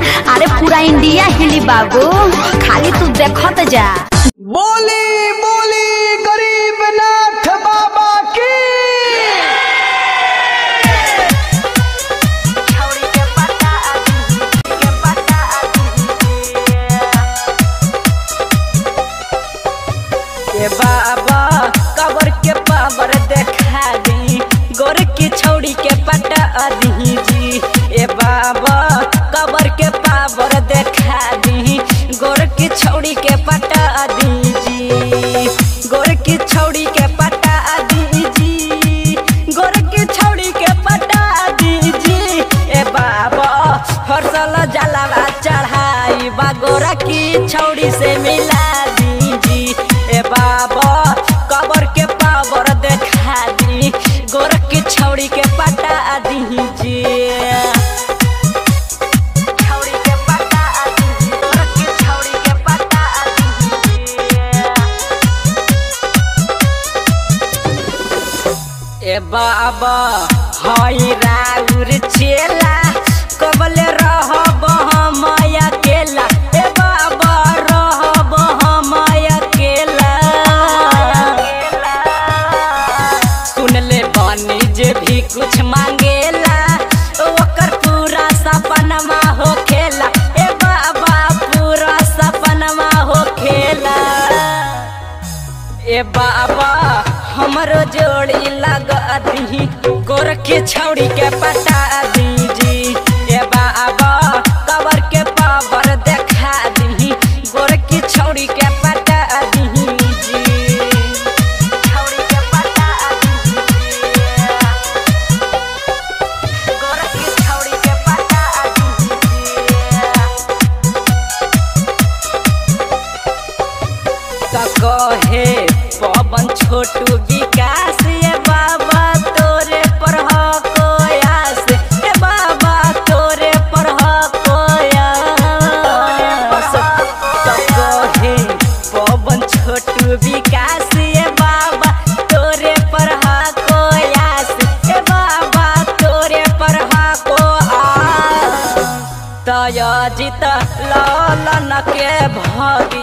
अरे पूरा इंडिया हिली बाबू खाली तू देखत जा बोली बोली गरीब नाथ बाबा की ए बाबा कबर के पावर देखा दी गोर की छौड़ी के पटा दी जी ए बाबा कबर के पावर देखा दी गोर की छौड़ी के पटा दी जी गोर की छौड़ी के पटा दी जी गोर की छौड़ी के पटा दी जी ए बाबा हरसल जलावा चढ़ाई बा गोरा की छौड़ी से मिला दी जी ए बाबा कबर के पावर देखा दी गोर की छौड़ी के पटा दी जी छौड़ी के पटा दी गोर की छौड़ी के पटा दी ए बाबा हई राउर चेला कबले रहब हम अकेला ए बाबा रहब हम अकेला सुनले बानी जे भी कुछ मांगेला ओकर पूरा सपनमा हो खेला ए बाबा पूरा सपनमा हो खेला ए बाबा हमरो जोड़ी लगा दी गोर के छौड़ी के पटा दी जी ए बाबा कबर के पावर देखा दी गोर की छौड़ी के पटा दी जी छौड़ी के पटा दी गोर की छौड़ी के पटा दी का कहे पवन छोटू विकास ये बाबा तोरे पर हो कोयास ए बाबा तोरे पर हो कोयास का कहे पवन छोटू विकास ये बाबा तोरे पर हो कोयास ए बाबा तोरे पर हो कोयास तय जित लालन के भग